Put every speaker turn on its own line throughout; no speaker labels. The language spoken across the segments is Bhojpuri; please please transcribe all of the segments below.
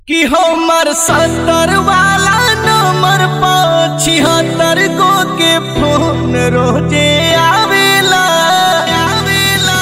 कि हमर सत्तर वाला नंबर पर छिहत्तर गो के फोन रोजे आवेला आवेला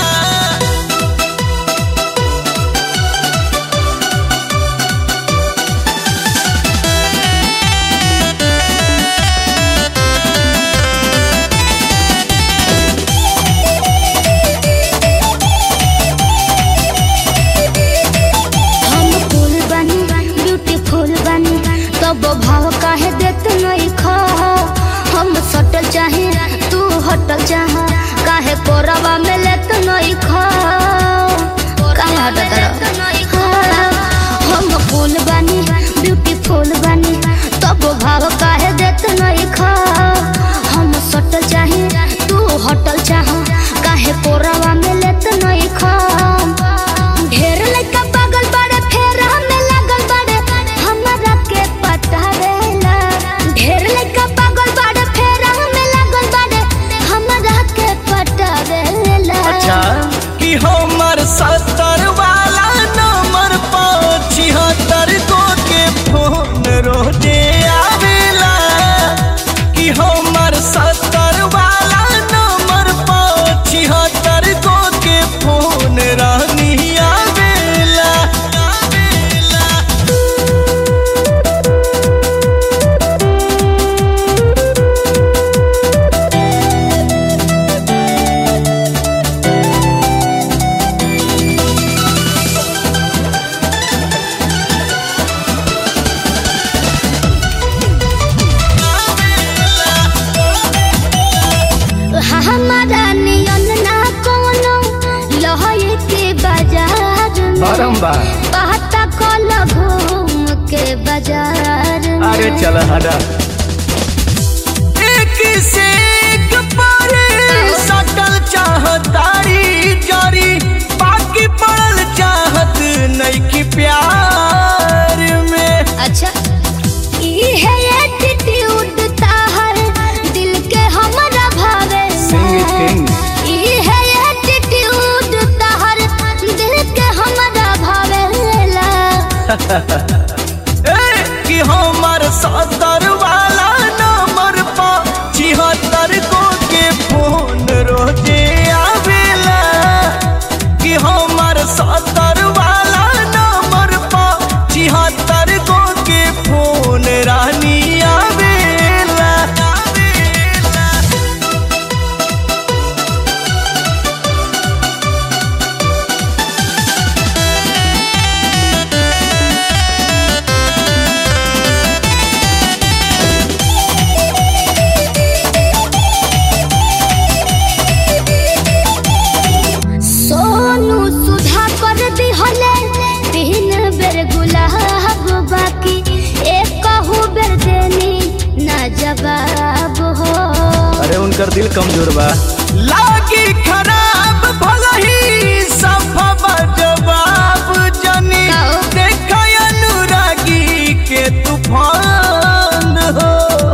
हम फूल बनी ब्यूटीफुल बनी तब भाव काहे देत नहीं खा हम सटल चाहे तू हटल चाह काहे कोरवा में लेत नहीं खा काहे हटत रह हम फूल बनी ब्यूटीफुल बनी तब भाव काहे देत नहीं खा हम सटल चाहे तू हटल चाह काहे कोरवा में लेत नहीं खा ढेर लइका पागल बाड़े फेर हमें लागल बाड़े हमरा के पटावेला ढेर लइका पागल बाड़े फेर हमें लागल बाड़े हमरा के पटावेला
अच्छा कि हमर सत्तर वाला नंबर पर छिहत्तर गो के फोन रोजे आवेला कि हमर सत्तर वाला नंबर पर छिहत्तर गो के फोन रानी आवेला आवेला
हमारा नियन ना कोनो लहई के बाजार में
बारम्बार
पता कल घूम के बाजार में
अरे चल हटा एक से एक पर सटल चाहतारी जारी बाकी पड़ल चाहत नइकी प्यार में
अच्छा ई है एटीट्यूड ताहर दिल के हमरा भावे
Sing it, sing.
ई है एटीट्यूड ताहर दिल के हमरा भावेला
ए, कि हमर सत्तर वाला नंबर पर छिहत्तर गो के फोन रोजे आवेला कि हमर सत्तर वाला नंबर पर छिहत्तर गो के फोन रानी आवेला आवेला
सोनू सुधा कर दिहले तीन बेर गुलाब बाकी एक कहू बेर देनी ना जवाब हो
अरे उनकर दिल कमजोर बा
लागी खराब भलही सफा जवाब जनी
काओ?
देख अनुरागी के तूफान हो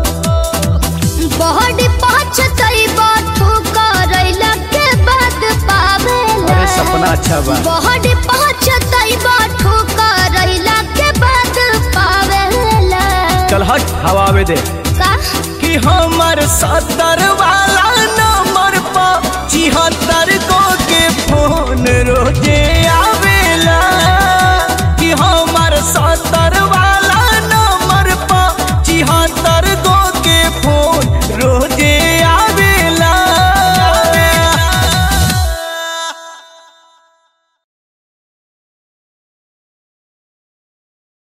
बॉडी पहुंचतई बातू करैला के बाद पावेला
अरे सपना अच्छा बा
बॉडी पहुंचतई बातू करैला के बाद पावेला
चल हट हवा आवे दे
का
कि हमर सत्तर वाला नंबर पर छिहत्तर